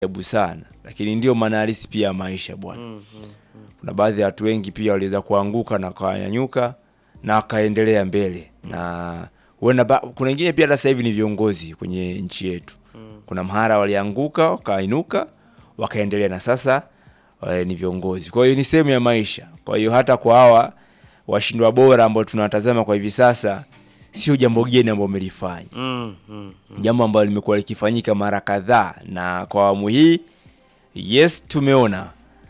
ajabu sana, lakini ndio maana halisi pia ya maisha bwana. Kuna baadhi ya watu wengi pia waliweza kuanguka na wakanyanyuka na wakaendelea mbele, na huenda ba- kuna wengine pia hata sasa hivi ni viongozi kwenye nchi yetu. Kuna mahara walianguka wakainuka wakaendelea na sasa eh, ni viongozi. Kwa hiyo ni sehemu ya maisha. Kwa hiyo hata kwa hawa washindwa bora ambao tunawatazama kwa hivi sasa, sio jambo geni ambao wamelifanya Mm, mm. jambo ambalo limekuwa likifanyika mara kadhaa, na kwa awamu hii yes, tumeona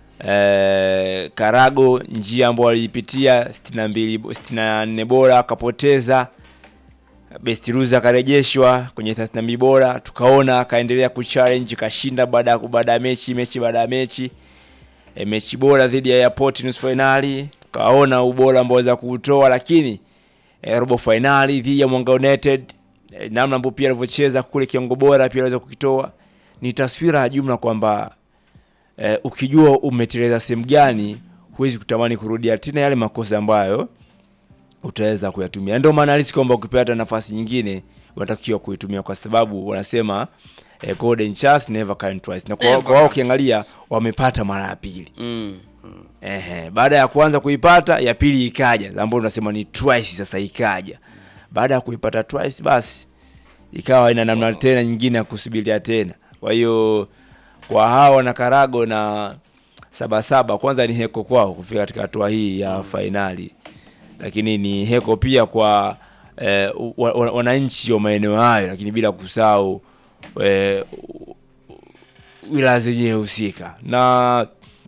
eh, Karago njia ambayo waliipitia 62 64 bora akapoteza, best loser akarejeshwa kwenye 32 bora, tukaona akaendelea kuchallenge kashinda baada ya baada ya mechi mechi baada ya mechi e, mechi bora dhidi ya Airport nusu finali, tukaona ubora ambao waweza kuutoa, lakini e, robo finali dhidi ya Mwanga United e, namna ambao pia alivyocheza kule kiwango bora pia aliweza kukitoa. Ni taswira ya jumla kwamba e, ukijua umeteleza sehemu gani, huwezi kutamani kurudia tena yale makosa ambayo utaweza kuyatumia. Ndio maana halisi kwamba ukipata nafasi nyingine unatakiwa kuitumia, kwa sababu wanasema eh, golden chance never come twice, na kwa Never kwa wao come ukiangalia wamepata mara ya pili. Mm. Ehe, baada ya kwanza kuipata ya pili ikaja, ambayo tunasema ni twice. Sasa ikaja baada ya kuipata twice, basi ikawa ina namna tena nyingine ya kusubiria tena. Kwa hiyo kwa hawa na Karago na Sabasaba, kwanza ni heko kwao kufika katika hatua hii ya fainali, lakini ni heko pia kwa eh, wa- wa- wananchi wa maeneo hayo, lakini bila kusahau eh, wilaya zenyewe husika na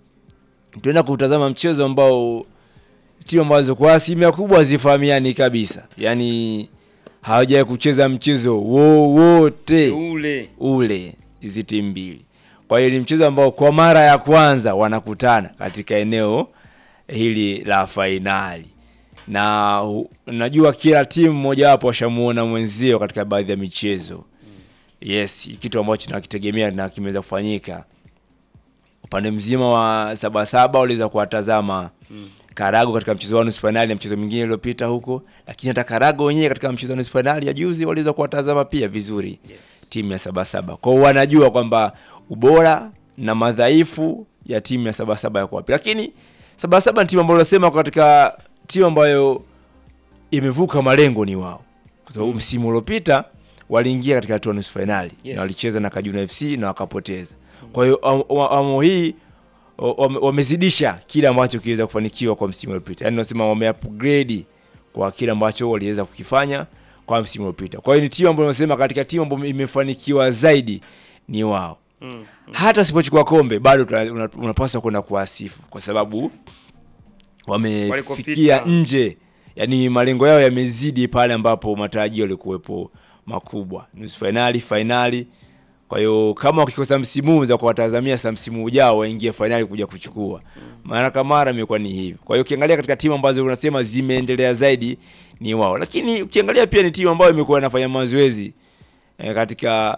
tuenda kutazama mchezo ambao timu ambazo kwa asilimia kubwa hazifahamiani kabisa, yaani hawajawahi kucheza mchezo wowote Ule. ule hizi timu mbili. Kwa hiyo ni mchezo ambao kwa mara ya kwanza wanakutana katika eneo hili la fainali, na hu- najua kila timu mojawapo washamuona mwenzio katika baadhi ya michezo. Yes, kitu ambacho nakitegemea na kimeweza kufanyika upande mzima wa Sabasaba waliweza kuwatazama Karago katika mchezo wa nusu fainali na mchezo mwingine uliopita huko, lakini hata Karago wenyewe katika mchezo wa nusu fainali ya juzi waliweza kuwatazama pia vizuri timu ya Sabasaba. Kwa hiyo wanajua kwamba ubora na madhaifu ya timu ya Sabasaba yako wapi, lakini Sabasaba ni timu ambayo nasema katika timu ambayo imevuka malengo ni wao, kwa sababu msimu uliopita waliingia katika hatua ya nusu fainali Yes. na walicheza na Kajuna FC na wakapoteza. Kwa hiyo am- am- awamu hii o- wame- wamezidisha kile ambacho kiliweza kufanikiwa kwa msimu uliopita, yaani nasema wame upgrade kwa kile ambacho waliweza kukifanya kwa msimu uliopita. Kwa hiyo ni timu ambayo nasema katika timu ambayo imefanikiwa zaidi ni wao. Mm. Hata usipochukua kombe bado tuna- una- unapaswa kwenda kuwasifu kwa sababu wamefikia Walikopita. nje, yani malengo yao yamezidi pale ambapo matarajio yalikuwepo makubwa, nusu fainali, fainali. Kwa hiyo kama wakikosa msimu huu za kuwatazamia sasa msimu ujao waingie fainali kuja kuchukua, mara kwa mara imekuwa ni hivi. Kwa hiyo ukiangalia katika timu ambazo unasema zimeendelea zaidi ni wao, lakini ukiangalia pia ni timu ambayo imekuwa inafanya mazoezi eh, katika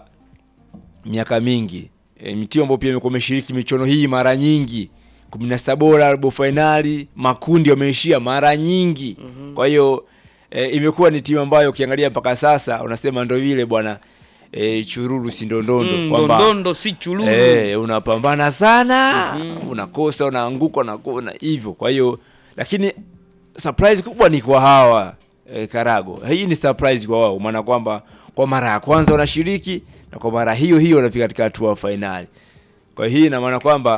miaka mingi e, ni timu ambayo pia imekuwa imeshiriki michuano hii mara nyingi, kumi na saba bora, robo fainali, makundi wameishia mara nyingi. Kwa hiyo e, imekuwa ni timu ambayo ukiangalia mpaka sasa unasema ndo vile bwana e, chururu si ndondondo Mm, kwamba Ndondondo si chululu. Eh, unapambana sana unakosa unaanguka unakuwa hivyo. Kwa hiyo lakini surprise kubwa ni kwa hawa eh, Karago. Hii ni surprise kwa wao, maana kwamba kwa mara ya kwanza wanashiriki na kwa mara hiyo hiyo wanafika katika hatua ya fainali. Kwa hiyo hii ina maana kwamba